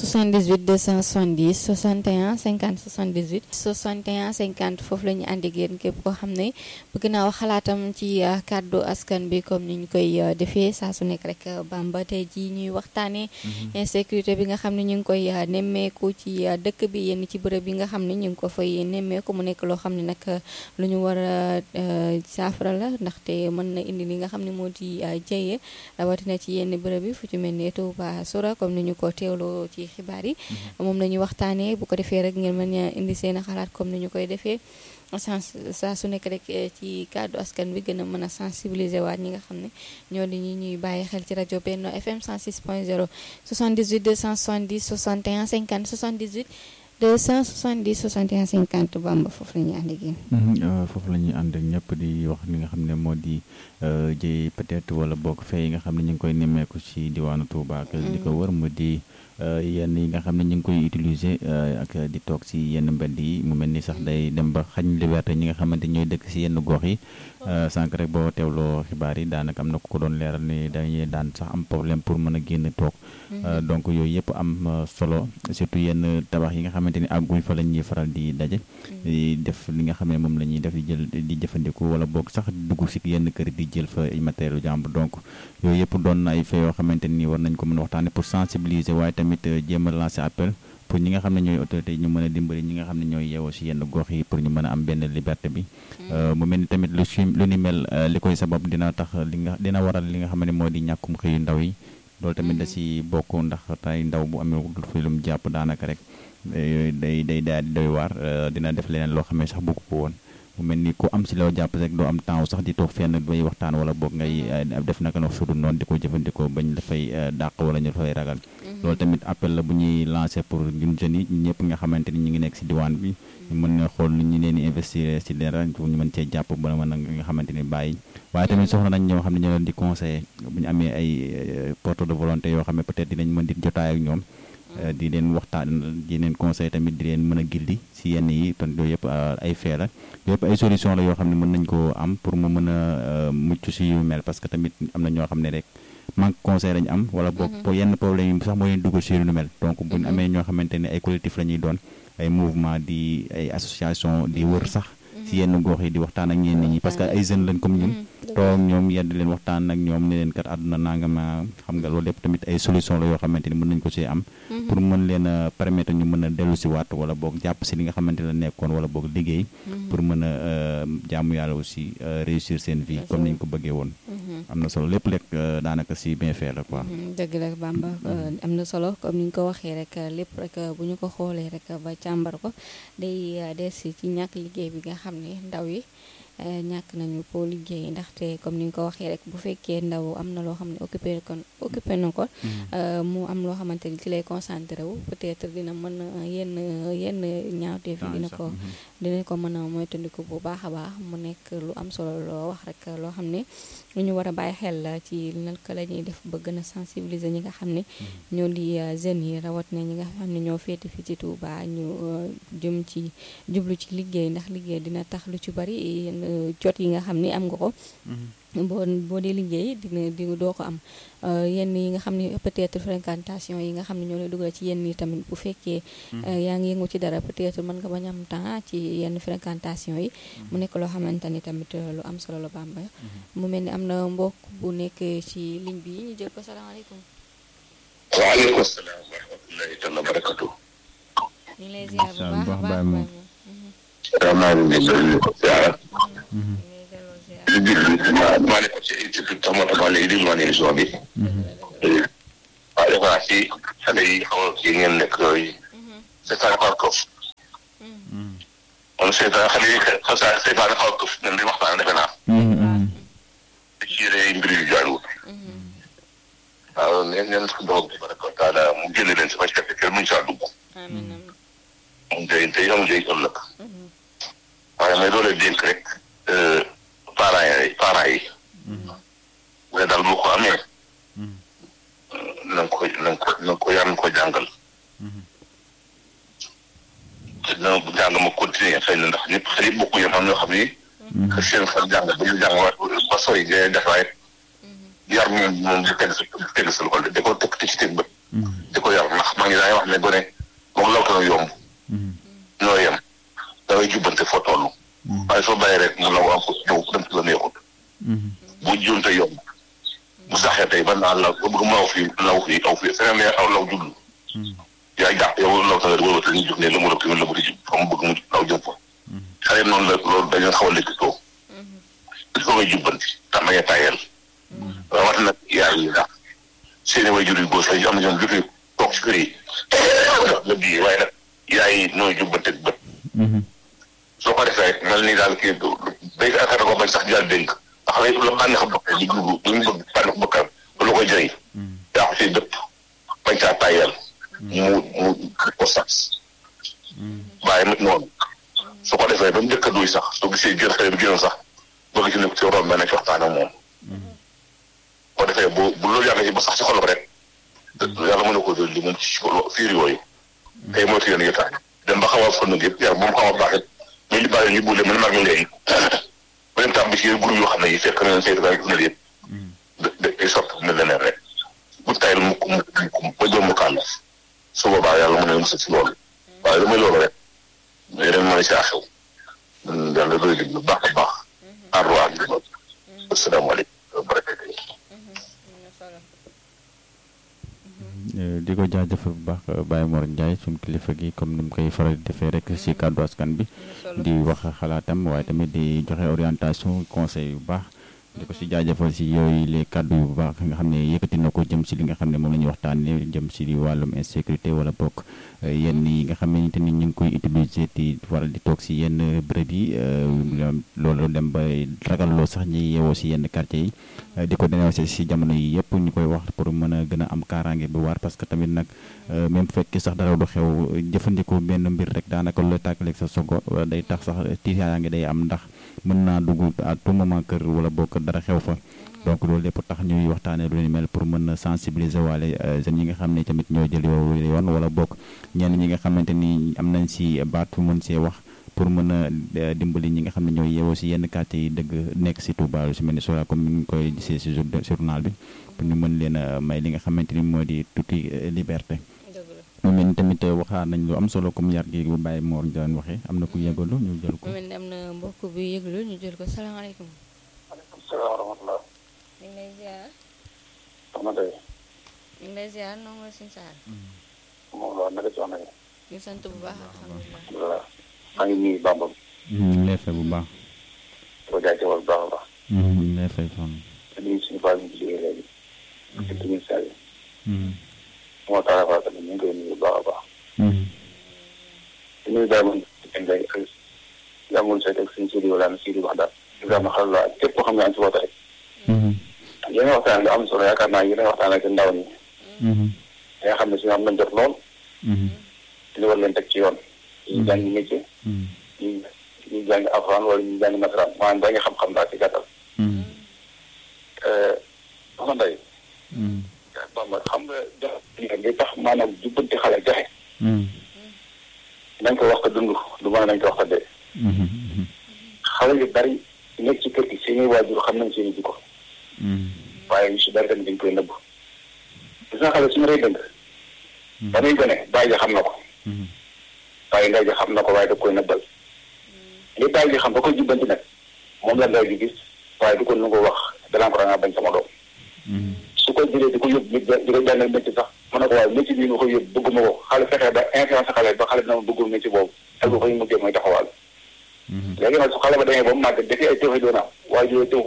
78 270 61 50 78 61 50 foofu la ñu ànd ak yéen képp koo xam ne bëgg naa wax xalaatam ci kàddu askan bi comme ni ñu koy defee saa su nekk rek Bamba tey jii ñuy waxtaanee. insécurité bi nga xam ne ñu ngi koy nemmeeku ci dëkk bi yenn ci bërëb yi nga xam ne ñu ngi ko fay nemmeeku mu nekk loo xam ne nag lu ñu war a saafara la ndaxte mën na indi li nga xam ne moo di jëye rawatina ci yenn bërëb yi fu ci mel ni Touba Soura comme ni ñu ko teewloo ci xibaar yi moom la ñuy waxtaanee bu ko defee rek ngeen mën a indi seen xalaat comme ni ñu koy defee sens saa su nekk rek ci kàddu askan bi gën a mën a sensibiliser waat ñi nga xam ne ñoo di ñi ñuy bàyyi xel ci rajo Benno FM 106.0 78 270 61 50 78 270 61 50 Bamba foofu la ñuy ànd ak yéen. foofu la ñuy ànd ak ñëpp di wax li nga xam ne moo di jëy peut-être wala bokk fee yi nga xam ne ñu ngi koy nemmeeku ci diwaanu Touba ak di ko wër mu di yenn yi nga xam ne ñu ngi koy utiliser ak di toog ci yenn mbedd yi mu mel ni sax day dem ba xañ liberté ñi nga xamante ñooy dëkk ci yenn gox yi sànq rek boo teewloo xibaar yi daanaka am na ku ko doon leeral ni dañuy daan sax am problème pour mën a génn toog donc yooyu yëpp am solo surtout yenn tabax yi nga xamante ni àgguñ fa la ñuy faral di daje di def li nga xam ne moom la ñuy def di jël di jëfandikoo wala boog sax dugg ci yenn kër di jël fa ay matériel jàmbur donc yooyu yëpp doon na ay fait yoo xamante ni war nañ ko mën a waxtaane pour sensibiliser waaye tamit jéem a lancer appel pour ñi nga xam ne ñooy autorité ñu mën a dimbali ñi nga xam ne ñooy yeewoo ci yenn gox yi pour ñu mën a am benn liberté bi mu mel ni tamit lu si lu ni mel li koy sabab dina tax li nga dina waral li nga xam ne moo di ñàkkum xëyu ndaw yi loolu tamit da ci bokk ndax tey ndaw bu amee dul fi lu mu jàpp daanaka rek day day daal di doy waar dina def leneen loo xam ne sax bëgg ko woon mu mel ni ku am ci loo jàpp rek doo am temps sax di toog fenn bay waxtaan wala boog ngay def naka no sudu noonu di ko jëfandikoo bañ dafay dàq wala ñu dafay ragal loolu tamit appel la bu ñuy lancé pour ñun jeunes yi ñëpp nga xamante ni ñu ngi nekk ci diwaan bi ñu mën na xool nu ñu leen di investir ci dara ñu mën cee jàpp ba mën a nga xamante ni bàyyi waaye tamit soxla nañ ñoo xam ne ñoo leen di conseiller bu ñu amee ay porte de volonté yoo xam ne peut-être dinañ mën di jotaay ak ñoom di leen waxtaan di leen conseil tamit di leen mën a gildi ci yenn yi ton yooyu yëpp ay fee la yëpp ay solution la yoo xam ne mën nañ koo am pour mu mën a mucc ci yu mel parce que tamit am na ñoo xam ne rek manque conseil lañu am wala boog yenn problème yi sax moo leen dugal ci lu mel donc buñ amee ñoo xamante ne ay collectif la ñuy doon ay mouvement di ay association di wër sax ci yenn gox yi di waxtaan ak ñenn ñi parce que ay jeunes lañ comme ñun toog ñoom yedd leen waxtaan ak ñoom ne leen kat àdduna nangama xam nga loolu lépp tamit ay solution la yoo xamante ni mën nañ ko ci am pour mën leen a permettre ñu mën a dellu si waat wala boog jàpp si li nga xamante la nekkoon wala boog liggéey pour mën a jaamu yàlla aussi réussir seen vie comme niñ ko bëggee woon am na solo lépp lekk daanaka si bien fait la quoi dëgg la Bamba am na solo comme ni ñu ko waxee rek lépp rek bu ñu ko xoolee rek ba càmbar ko day des ci ñàkk liggéey bi nga xam ne ndaw yi ñàkk nañu pour liggéey ndaxte comme ni nga ko waxee rek bu fekkee ndaw am na loo xam ne occupé kon occupé na ko mu am loo xamante ni ci lay concentré wu peut-être dina mën a yenn yenn ñaawteef yi dina ko dina ko mën a moytandiku bu baax a baax mu nekk lu am solo loo wax rek loo xam ne lu ñu war a bàyyi xel la ci naka la ñuy def ba gën a sensibiliser ñi nga xam ne ñoo di jeunes yi rawat na ñi nga xam ne ñoo féete fi ci Touba ñu jëm ci jublu ci liggéey ndax liggéey dina tax lu ci bari jot yi nga xam ni am nga ko boo boo dee liggéey dina di doo ko am yenn yi nga xam ne peut-être fréquentation yi nga xam ne ñoo lay dugal ci yenn yi tamit bu fekkee yaa ngi yëngu ci dara peut-être mën nga bañ am temps ci yenn fréquentation yi mu nekk loo xamante ni tamit lu am solo la Bamba mu mel ni am na mbokk bu nekk ci ligne bi ñu jël ko salaamaaleykum waaleykum salaam wa rahmatullahi taala barakatu ñu ngi lay ziar bu baax a baax maa ngi leen di ziar li bi ma maa nekkoon ci institut tax moo tax ma léegi déglu ma ne émission bi waaw defe naa si xale yi xaw a kii ngeen nekk yooyu seetaan xaw a këf kon seetaan xale yi xasa seetaan xaw a këf ngeen di waxtaan defe naa di ci yére mbir yu jaarul waaw neen neen ko doog baraka taala mu génne leen si ma ci kër muñ saa dugg mu jëy tey am jëy ëllëg waaye may doole dénk rek parents yi parents yi mais daal boo ko amee na nga ko na nga ko na nga ko yar ko jàngal te dina jàng ma continuer xëy na ndax ñëpp xëy na bokku yam am ñoo xam ni que seen xel jàng ba ñu jàng ba sori ngay def waaye yar moom moom di teg sa teg sa loxo di ko teg ci teg bët di ko yar ndax mag mag ñi daañu wax ne gone moom law tana yomb ñoo yem da ngay jubbante foo toll waaye soo bàyyi rek mu law am ko ñëw dem ci la neexut bu juunte yomb bu saxee tey ba naa law ba bëgg mu law fii law fii aw fii feneen ne aw law jublu yaa jàpp yow law tana wala te ñu jóg ne la mu rëb tamit la mu di jub fa mu bëgg mu law jëm fa xale noonu la loolu dañu xaw a lékkitoo il faut nga jubbanti tax ma nga tàyyeel rawat nag yaay yi ndax seeni way jur yu góor sax am na ñoom jotu toog ci kër yi la bii waaye nag yaay yi nooy jubbante bët soo ko defee mel ni daal kii day affaire ko bañ sax jaal dénk ndax lay la bànneex bokkee di dugg lu ñu bëgg bànneex bokkal ba lu koy jëriñ daa ko si dëpp bañ saa tàyyeel mu mu ko sax waaye nit noonu su ko defee ba mu njëkk a duy sax soo gisee jël xale bi génn sax bëgg ci nekk ci romb nañ ci waxtaan ak moom boo defee bu bu loolu yàgg ci ba sax ci xolam rek yàlla mën na ko jël li moom ci fiir yooyu tey moytu yéen yëtaan dem ba xaw a fënd yëpp yar bu mu xaw a baax it muy li bàyyi li buule mën mag léegi ba dem tàmm ci groupe yoo xam ne yi fekk na leen saytu daal gis na yëpp da day sotti mel leneen rek bu tayal mukk mukk mukk ba jëm mu kàll su boobaa yàlla mën na musal ci loolu waaye damay loolu rek yeneen mën a caa xew yàlla doy dig lu baax a baax aar waa ngi loolu asalaamaaleykum wa barakatuh di ko jaajëfal bu baax Baye Mor Ndiaye suñu kilifa gi comme ni mu koy faral di defee rek ci kàddu askan bi di wax xalaatam waaye tamit di joxe orientation conseil yu baax di ko ci jaajëfal ci yooyu les kàddu yu baax nga xam ne yëkkati na ko jëm ci li nga xam ne moom la ñuy waxtaanee jëm ci wàllum insécurité wala bokk yenn yi nga xamante ni ñu ngi koy utiliser di waral di toog ci yenn bërëb yi loolu dem ba ragalloo sax ñi yeewoo ci yenn quartier yi di ko dénoncé ci jamono yi yëpp ñu koy wax pour mën a gën a am kaaraange bu waar parce que tamit nag même fekkee sax dara du xew jëfandikoo benn mbir rek daanaka lu la tàkkaleeg sa sogo day tax sax tiitaange day am ndax mën naa dugg à tout moment kër wala bokk dara xew fa donc loolu lépp tax ñuy waxtaanee lu ni mel pour mën a sensibiliser waale jeunes yi nga xam ne tamit ñoo jël yoon wala bokk ñenn ñi nga xamante ni am nañ ci baat fu mën see wax pour mën a dimbali ñi nga xam ne ñooy yeewoo ci yenn quartier yi dëgg nekk ci Touba lu ci mel ni Soura comme ni ñu koy gisee ci journal bi pour ñu mën leen a may li nga xamante ni moo di tuuti liberté. mu mel ni tamit waxaat nañ lu am solo comme yar gi bu Baye Mor Ndiaye waxee am na ku yëgalu ñu jël ko. mu mel ni am na mbokk bu yëgalu ñu jël ko salaamaaleykum. maaleykum salaam wa rahmatulah. ñu ngi lay ziar. soxna Ndeye. ñu ngi lay ziar noonu la suñu saar. moom la naka soxna yi. ñu sant bu baax alhamdulilah. voilà maa ngi nuyu Bamba. ñu ngi lay fay bu baax. di ko jaajëfal bu baax a baax. ñu ngi lay fay soxna. di nuyu suñu baax ñu ci liggéey léegi. di nuyu saa yi. moo tax a tamit ñu ngi koy nuyu bu baax a baax. di nuyu daal man di leen ak yàggul sa teg suñu studio daal si di wax daal. Ibrahima xel la képp koo xam ne am si woote rek. yéen a waxtaan lu am solo yaakaar naa yéen a waxtaan ak ndaw ñi. nga xam ne si am nañ jot lool. li war leen teg ci yoon. ñuy jàng métier. ñuy ñuy jàng alxuraan wala ñuy jàng nasaraan maanaam da nga xam-xam daal ci gàttal. soxna Ndeye. Bamba xam nga joxe li tax maanaam jubbanti xale joxe. nañ ko wax ko dund du mën nañ ko wax ko dee. xale yu bari nekk ci kër gi seeni waajur xam nañ seeni jikko. waaye ñu si bari tamit dañ koy nëbb. gis nga xale suñu rey dëng. ba muy gone bàyyi ji xam na ko. waaye ndey ji xam na ko waaye da koy nëbbal. li bàyyi ji xam ba koy jubbanti nag moom la ndey ji gis waaye du ko nu ko wax danaa ko da ngaa bañ sama doom. su ko jëlee di ko yóbbu di ko jàngal métier sax mën na ko waaye métier bii nga koy yóbbu bëgguma ko xale fexee ba influence xale ba xale dina ma bëggul métier boobu ak bu fay mujjee mooy taxawaal. léegi nag su xale ba demee ba mu màgg dafay ay tëxi doona waaye yooyu tëxu